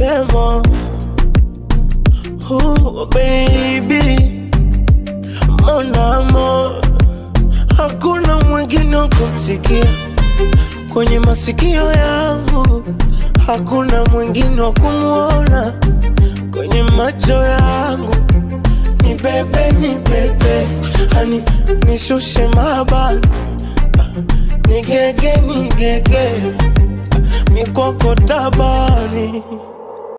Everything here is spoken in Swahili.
wanasema oh, baby mon amour hakuna mwingine wa kumsikia kwenye masikio yangu, hakuna mwingine wa kumwona kwenye macho yangu. Ni bebe, ni bebe, hani nishushe mabani, nigege, nigege, mikoko tabani